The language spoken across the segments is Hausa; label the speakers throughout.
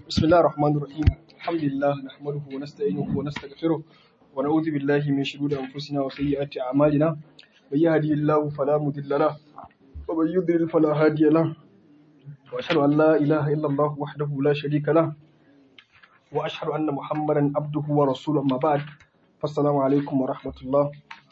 Speaker 1: بسم الله الرحمن الرحيم الحمد لله نحمده ونستعينه ونستغفره ونعوذ بالله من شرور أنفسنا وسيئات أعمالنا من يهدي الله فلا مضل له ومن يضلل فلا هادي له وأشهد أن لا إله إلا الله وحده لا شريك له وأشهد أن محمدا عبده ورسوله أما بعد فالسلام عليكم ورحمة الله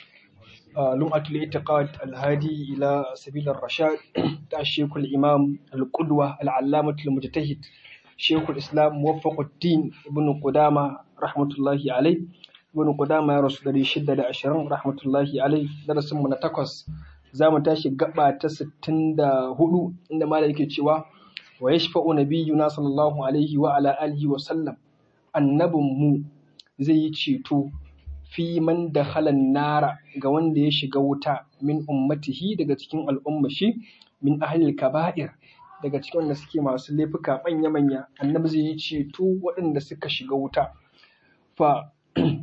Speaker 1: آه، لمعة الاعتقاد الهادي إلى سبيل الرشاد الشيخ الإمام القدوة العلامة المجتهد شيخ الإسلام موفق الدين ابن قدامة رحمة الله عليه ابن قدامة يا رسول الله شدة عشرين رحمة الله عليه درس من تقص زام تاشي قبعة ستين دا هدو عندما لا يكتشوا ويشفع نبينا صلى الله عليه وعلى آله وسلم النبي مو زي تشيتو fi man da halan nara ga wanda ya shiga wuta min ummatihi daga cikin al'umma shi min ahlil kaba'ir daga cikin wanda suke masu laifuka manya-manya annabi zai yi ceto waɗanda suka shiga wuta fa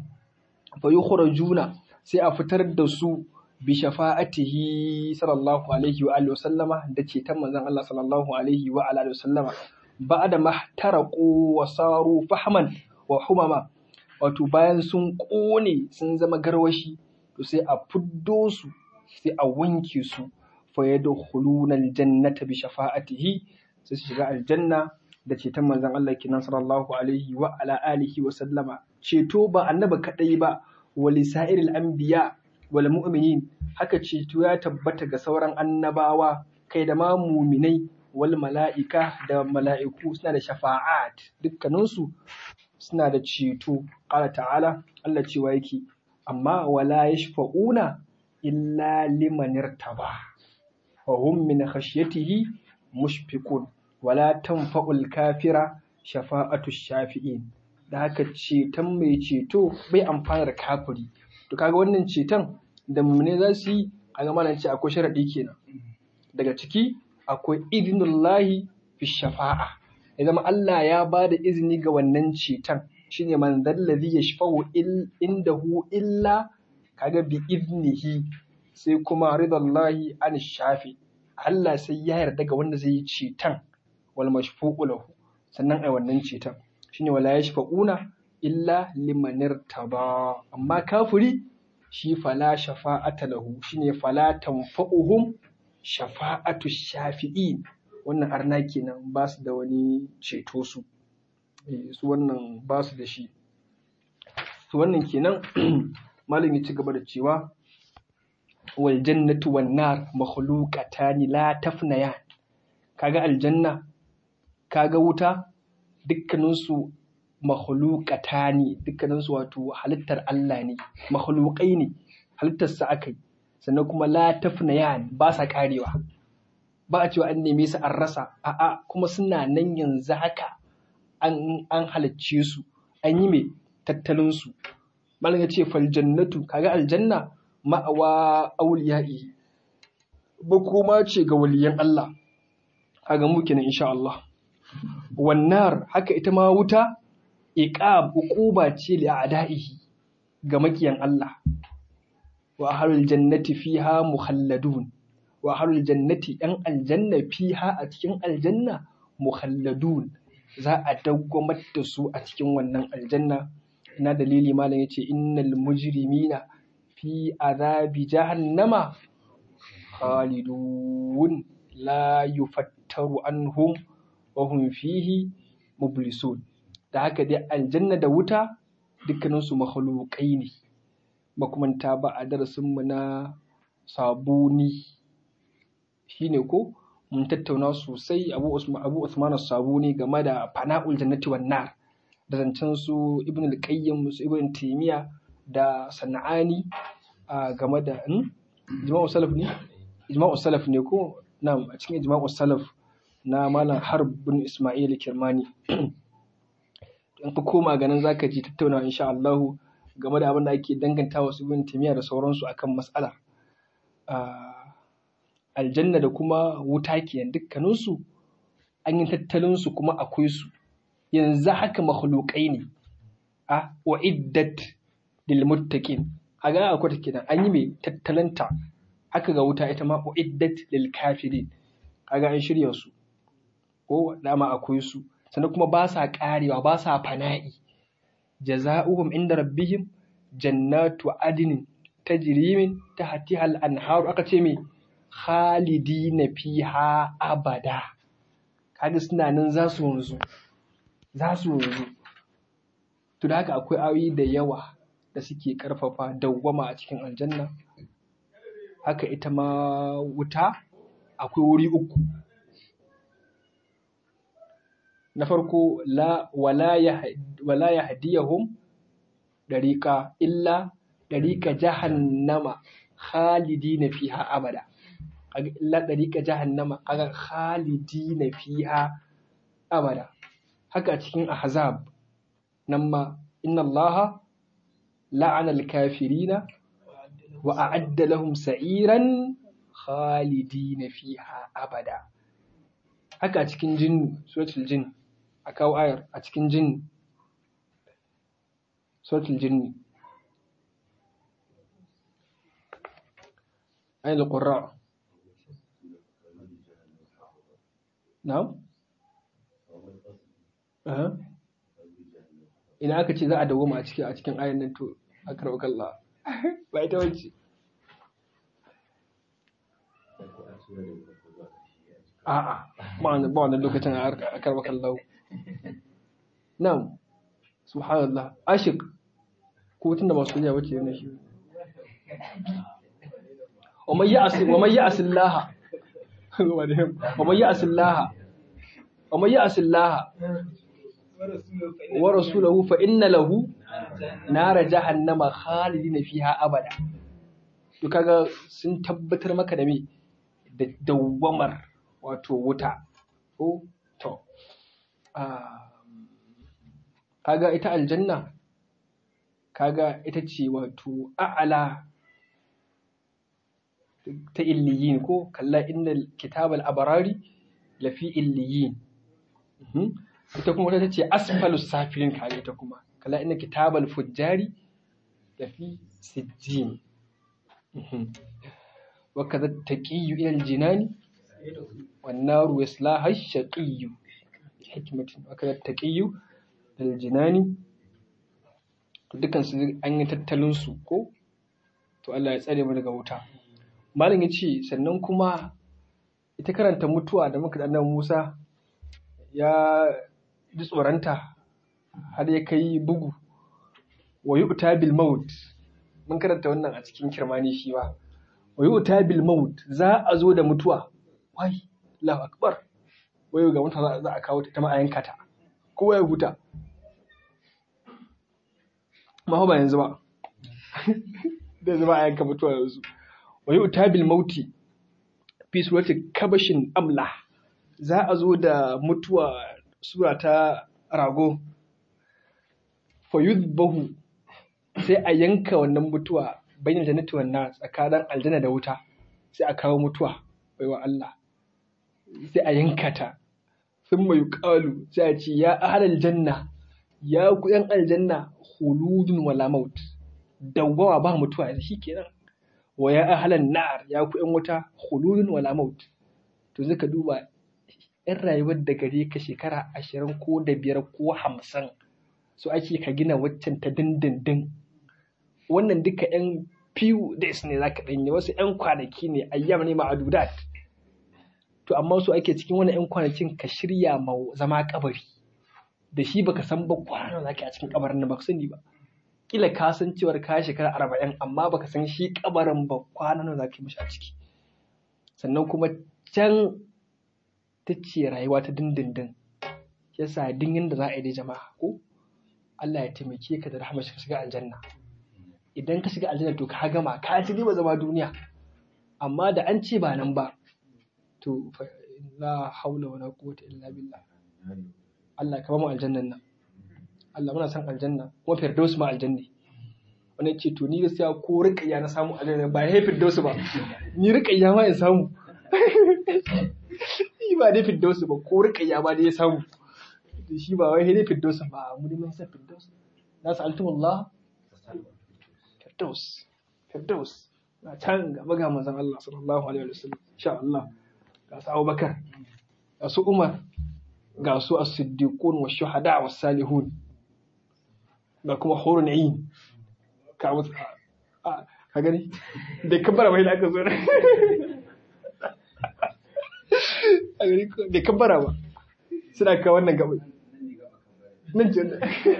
Speaker 1: fa yukhrajuna sai a fitar da su bi shafa'atihi sallallahu alaihi wa alihi wasallama da ceton manzon Allah sallallahu alaihi wa alihi wasallama ba'da mahtaraqu wa saru fahman wa humama wato bayan sun ƙone sun zama garwashi to sai a fiddo su sai a wanke su fa yadkhuluna aljannata bi shafa'atihi sai su shiga aljanna da ceton manzon Allah kenan sallallahu alaihi wa ala alihi wa sallama ceto ba annabi kadai ba wa lisairil anbiya wal mu'minin haka ceto ya tabbata ga sauran annabawa kai da ma muminai wal mala'ika da mala'iku suna da shafa'at dukkaninsu suna da ceto ƙala ta'ala Allah cewa yake amma wala yashfa'una illa liman irtaba wa hum min khashyatihi mushfiqun wala tanfa'ul kafira shafa'atu shafi'in da haka ceton mai ceto bai amfana da kafiri to kaga wannan ceton da mummune za su yi kaga malam ce akwai sharadi kenan daga ciki akwai idnullahi fi shafa'a ya zama Allah ya ba da izini ga wannan ceton shine man dallazi yashfa'u indahu illa kaga bi iznihi sai kuma ridallahi an shafi Allah sai ya yarda ga wanda zai yi ceton wal mashfu'u lahu sannan ai wannan ceton shine wala yashfa'una illa liman irtaba amma kafiri shi fala shafa'ata lahu shine fala tanfa'uhum shafa'atu shafi'in wannan arna kenan ba su da wani ceto su su wannan ba su da shi su wannan kenan malam ya ci gaba da cewa wal jannatu wan nar makhluqatani la tafnaya kaga aljanna kaga wuta dukkanin su makhluqatani dukkanin su wato halittar Allah ne makhluqai ne halittar sa akai sannan kuma la tafnaya ba sa karewa ba a cewa an neme su an rasa a'a kuma suna nan yanzu haka an an halicce su an yi mai tattalin su malam ya ce fal jannatu kaga aljanna ma'awa auliya'i ba kuma ce ga waliyan Allah kaga mu kenan insha Allah wannan haka ita ma wuta iqab uquba ce li a'da'ihi ga makiyan Allah wa ahlul jannati fiha mukhalladun wa ahlul jannati yan aljanna fiha a cikin aljanna mukhalladun za a dawwamar da su a cikin wannan aljanna ina dalili malam yace innal mujrimina fi azabi jahannama khalidun la yufattaru anhum wa hum fihi mublisun da haka dai aljanna da wuta dukkanin su makhluqai ne makumanta ba a darasin mu na sabuni shine ko mun tattauna sosai abu usman abu usman sabuni game da fana'ul jannati wan nar da zancen su ibn al-qayyim su ibn taymiya da sana'ani game da ijma'u salaf ne ijma'u salaf ne ko na a cikin ijma'u salaf na malam harb bin isma'il kirmani in ka koma ganin zaka ji tattauna insha Allah game da abin da ake dangantawa su ibn taymiya da sauransu akan mas'alar aljanna da kuma wuta kenan dukkaninsu an yi tattalinsu kuma akwai su yanzu haka makhluqai ne a wa iddat lil muttaqin a ga akwai take nan an yi mai tattalanta haka ga wuta ita ma wa iddat lil kafirin kaga an shirya su ko dama akwai su sannan kuma ba sa karewa ba sa fana'i jaza'uhum inda rabbihim jannatu adnin tajri min tahtiha al-anhar aka ce me khalidina fiha abada kaga suna nan za su wanzu za su wanzu to da haka akwai ayoyi da yawa da suke karfafa dawwama a cikin aljanna haka ita ma wuta akwai wuri uku na farko la wala ya wala yahdiyahum dariqa illa dariqa jahannama khalidina fiha abada kaga illa dariqa jahannama kaga khalidina fiha abada haka cikin ahzab nan ma inna allaha la'ana al-kafirina wa a'adda lahum sa'iran khalidina fiha abada haka cikin jin suratul jin a kawo ayar a cikin jin suratul jinni ayar qurra na'am aha ina aka ce za a dawoma a cikin a cikin ayar nan to akar kalla ba ita wacce a'a ba wannan lokacin a akar kalla Na'am, subhanallah, ashik, ko tun da masu yawa wace yana shi. Wa mai yi asillaha, wa mai yi asillaha, wa mai yi asillaha, wa rasulahu fa inna lahu nara jahannama khalidina fiha abada. To kaga sun tabbatar maka da me da dawwamar wato wuta. Ko to. kaga ita aljanna kaga ita ce wato a'ala ta illiyin ko kalla innal kitabal abarari lafi illiyin ita kuma ta ce asfalus safirin kaga ita kuma kalla innal kitabal fujjari lafi sijjin wa kaza taqiyyu ila aljinani wan naru yaslaha ash-shaqiyyu hikmatin wa kaza taqiyyu aljinani dukkan su an yi tattalin su ko to Allah ya tsare mu daga wuta malam yace sannan kuma ita karanta mutuwa da muka annabi Musa ya ji tsoranta har ya kai bugu wa yu'ta bil maut mun karanta wannan a cikin kirmani shi ba wa yu'ta bil maut za a zo da mutuwa wai Allahu akbar wai ga mutuwa za a kawo ta ma a yanka ta kowa ya huta ma ba yanzu ba da zama a yanka mutuwa yanzu wa yi utabil mauti fi surati kabashin amla za a zo da mutuwa sura ta rago fa yudbahu sai a yanka wannan mutuwa bayan jannati wannan tsakanin aljanna da wuta sai a kawo mutuwa baiwa Allah sai a yanka ta sun mai ƙalu sai a ce ya ahalar janna ya ku ‘yan aljanna huludun wala maut dawwawa ba mutuwa yanzu shi kenan wa ya ahalar na'ar ya ku ‘yan wuta huludun wala maut to zaka duba ‘yan rayuwar da gare ka shekara ashirin ko da biyar ko hamsin so ake ka gina waccan ta dindindin wannan duka ‘yan few days ne zaka ɗanyi wasu ‘yan kwanaki ne ayyam ne ma'adudat to amma su ake cikin wani 'yan kwanakin ka shirya ma zama kabari da shi baka san ba kwana za ka a cikin kabarin nan baka sani ba kila ka san cewar ka shekara arba'in amma baka san shi kabarin ba kwana nawa za ka yi mishi a ciki sannan kuma can ta ce rayuwa ta dindindin yasa din yanda za a yi da jama'a ko Allah ya taimake ka da rahama ka shiga aljanna idan ka shiga aljanna to ka gama ka ci ba zama duniya amma da an ce ba nan ba to la haula wala quwwata illa billah Allah ka ba mu aljannan nan Allah muna san aljanna kuma firdaus ma aljanni wani ce to ni gaskiya ko riƙayya na samu aljanna ba ya firdaus ba ni riƙayya ma in samu ni ba dai firdaus ba ko riƙayya ba dai ya samu shi ba wai dai firdaus ba mu dai mun san firdaus na sa'altu Allah firdaus firdaus na can gaba ga manzon Allah sallallahu alaihi wasallam insha Allah ga su Abubakar ga su Umar ga su as-siddiqun wa shuhada wa salihun ga kuma hurun ayin ka musu ka gani da kabbara bai da aka zo a gani da kabbara ba suna ka wannan gabai nan ce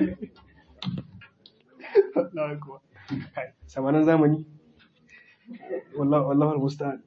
Speaker 1: samanin zamani wallahar musta'an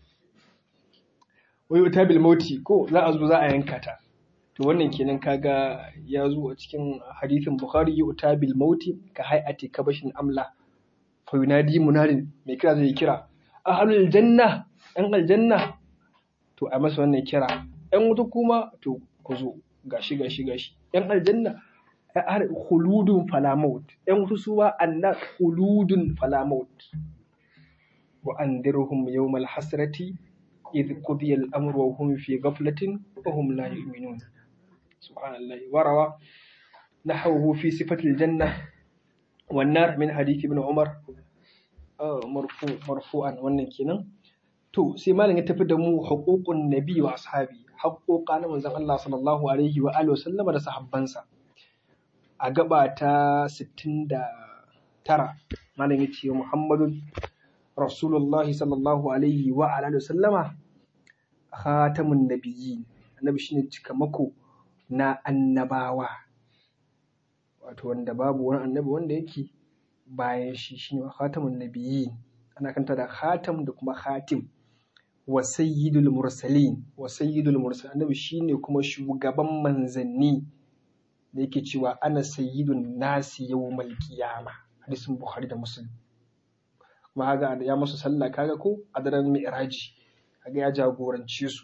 Speaker 1: wai wuta bil mauti ko za a zo za a yanka ta to wannan kenan kaga ya zo a cikin hadithin bukhari yi wuta bil mauti ka hay'ati kabashin amla fa yunadi munadin mai kira zai kira ahlul janna yan aljanna to a masa wannan kira yan wuta kuma to ku zo gashi gashi gashi yan aljanna har khuludun fala maut yan wuta su ba anna khuludun fala maut wa andirhum yawmal hasrati إذ قضي الأمر وهم في غفلة وهم لا يؤمنون سبحان الله وروى نحوه في صفة الجنة والنار من حديث ابن عمر مرفوع مرفوعا wannan kenan to sai malam ya tafi da mu huququn nabi wa ashabi haƙoƙa na manzon Allah sallallahu alaihi wa alihi wasallam da sahabbansa a gaba ta 69 malam ya ce Muhammadun Rasulullahi sallallahu alaihi wa alihi wasallama khatamun nabiyyin annabi shine cikamako na annabawa wato wanda babu wani annabi wanda yake bayan shi shine khatamun nabiyyin ana kanta da khatam da kuma khatim wa sayyidul mursalin wa sayyidul mursalin annabi shine kuma shugaban manzanni da yake cewa ana sayyidun nasi yawmal qiyama hadisin bukhari da muslim kuma haga ya musu sallah kaga ko a daren mi'raji kaga ya jagorance su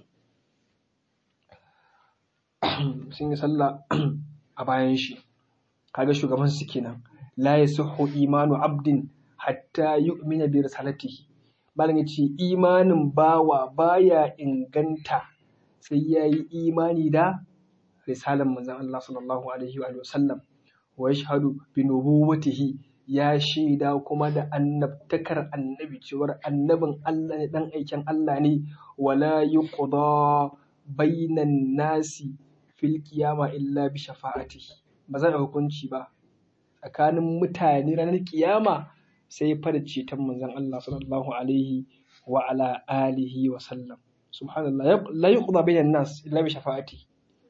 Speaker 1: sun yi sallah a bayan shi kaga shugaban su kenan la yasihhu imanu abdin hatta yu'mina bi risalatihi malam yace imanin bawa baya inganta sai yayi imani da risalan manzon Allah sallallahu alaihi wa sallam wa yashhadu bi nubuwwatihi ya shaida kuma da annabtakar annabi cewar annabin Allah ne dan aikin Allah ne wala yuqda bainan nasi fil qiyama illa bi shafa'atihi ba zan hukunci ba tsakanin mutane ranar kiyama sai fa da ceton manzon Allah sallallahu alaihi wa ala alihi wa sallam subhanallah la yuqda bainan nas illa bi shafa'atihi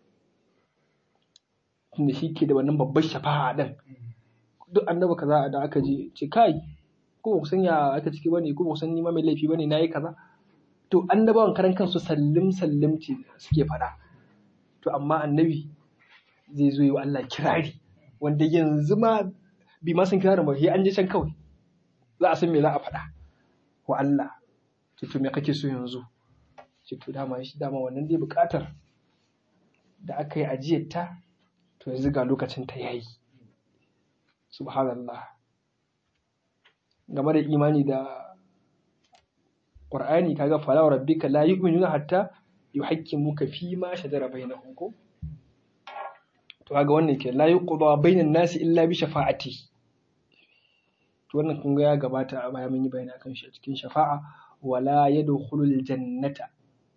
Speaker 1: tunda shi ke da wannan babbar shafa'a din duk annabi kaza da aka je ce kai ko ba san ya aka ciki bane ko ba san ni ma mai laifi bane nayi kaza to annabawan karan kansu sallim sallim ce suke faɗa to amma annabi zai zo yi wa Allah kirari wanda yanzu ma bi ma san kirarin ba sai an je can kawai za a san me za a faɗa wa Allah to to me kake so yanzu ce to dama shi dama wannan dai buƙatar da aka yi ajiyar ta to yanzu ga lokacin ta yayi subhanallah game da imani da ƙur'ani kaga fala wa rabbika la yu'minuna hatta yuhaqqimuka fi ma shajara bainahum ko to kaga wannan ke la yuqda bainan nasi illa bi shafa'ati to wannan kun ga ya gabata a baya mun yi bayani akan shi a cikin shafa'a wala yadkhulul jannata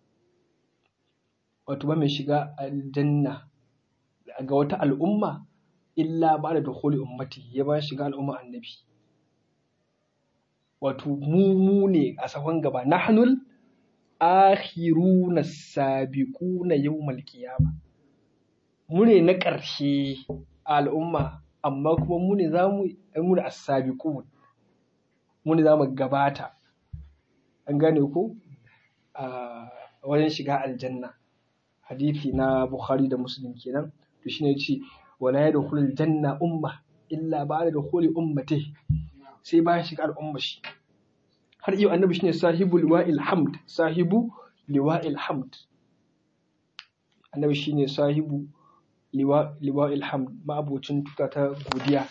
Speaker 1: wato ba mai shiga aljanna ga wata al'umma illa ba da dukhuli ummati ya ba shiga al'umma annabi wato mu mu ne a sahon gaba nahnul akhiruna sabiquna yawmal qiyama mu ne na ƙarshe a al'umma amma kuma mu ne zamu mu ne as-sabiqun mu ne zamu gabata an gane ko a wajen shiga aljanna hadisi na bukhari da muslim kenan to shine ce wala yadkhulul janna umma illa ba'da dukhuli ummati sai bayan shiga al'umma shi har yau annabi shine sahibu liwa'il hamd sahibu liwa'il hamd annabi shine sahibu liwa'il hamd ma'abocin tuta ta godiya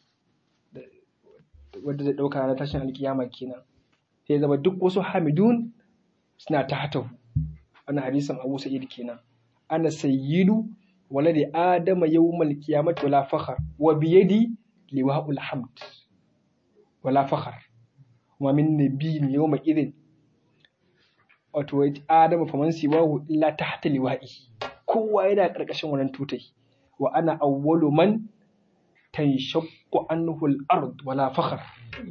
Speaker 1: wadda zai dauka na tashin alkiyama kenan sai zama duk wasu hamidun suna ta hatahu wannan hadisin abu sa'id kenan ana sayyidu ولد آدم يوم القيامة ولا فخر وبيدي لواء الحمد ولا فخر وما من نبي يومئذ wato Adamu faman siwahu illa tahta liwa'i kowa yana ƙarƙashin wannan tutai wa ana awwalu man tanshaqqu anhu al-ard wala fakhr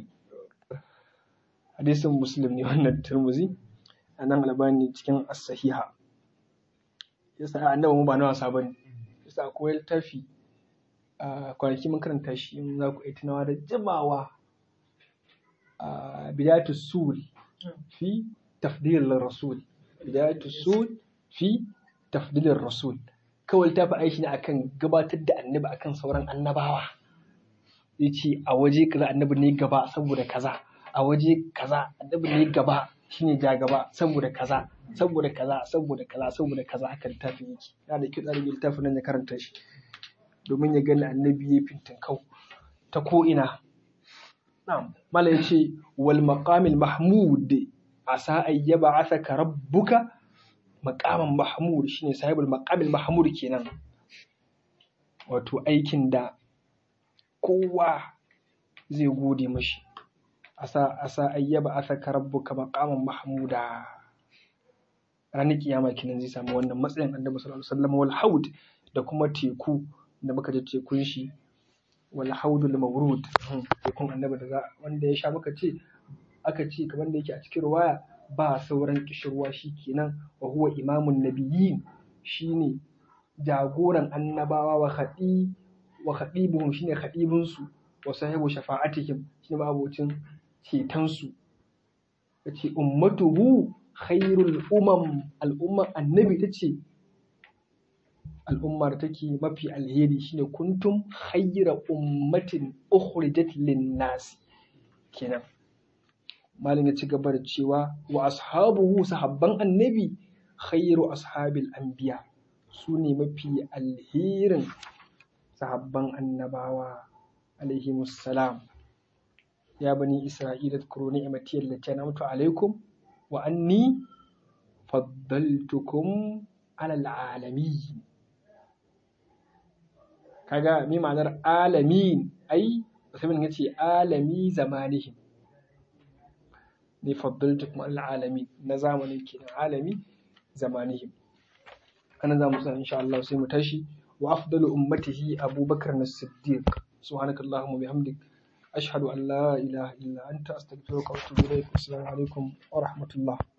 Speaker 1: hadisin muslim ne wannan turmuzi anan albani cikin as-sahiha yasa annabi mu ba na wasa bane yasa akwai littafi a kwanaki mun karanta shi in za ku yi tunawa da jimawa a bidayatu sul fi tafdil rasul bidayatu sul fi tafdil rasul kawai ta fi aiki ne akan gabatar da annabi akan sauran annabawa ya ce a waje kaza annabi ne gaba saboda kaza a waje kaza annabi ne gaba shine ja gaba saboda kaza saboda kaza saboda kaza saboda kaza haka littafin yake yana da kyau ɗalibin littafin nan ya karanta shi domin ya gani annabi ya fintin kau ta ko ina na'am mala ya ce wal maqamil mahmud asa ayyaba asaka rabbuka maqaman mahmud shine sahibul maqamil mahmud kenan wato aikin da kowa zai gode mashi asa asa ayyaba asaka rabbuka maqaman mahmuda ranar kiyama kenan zai samu wannan matsayin annabi sallallahu alaihi wasallam wal haud da kuma teku da muka ji tekun shi wal haudul mawrud tekun annabi da za wanda ya sha muka ce aka ce kamar da yake a cikin ruwaya ba sauran kishirwa shi kenan wa huwa imamun nabiyyin shine jagoran annabawa wa khadi wa khadibuhum shine khadibun su wa sahibu shafa'atihim shine mabocin ceton su yace ummatuhu khairul umam al'umma annabi tace al'ummar take mafi alheri shine kuntum khayra ummatin ukhrijat lin-nas kenan malin ya ci gaba da cewa wa ashabuhu sahabban annabi khayru ashabil anbiya su ne mafi alherin sahabban annabawa alaihi salam ya bani isra'ila kuro ni'imati allati an'amtu alaikum wa anni faddaltukum alal alamin kaga mi ma'anar alamin ai musamman ya ce alami zamanihim ne faddaltukum alal alamin na zamanin kenan alami zamanihim ana za mu san insha Allah sai mu tashi wa afdalu ummatihi abubakar as-siddiq subhanakallahumma bihamdik ashhadu an la ilaha illa anta astaghfiruka wa atubu ilaik assalamu alaikum wa rahmatullah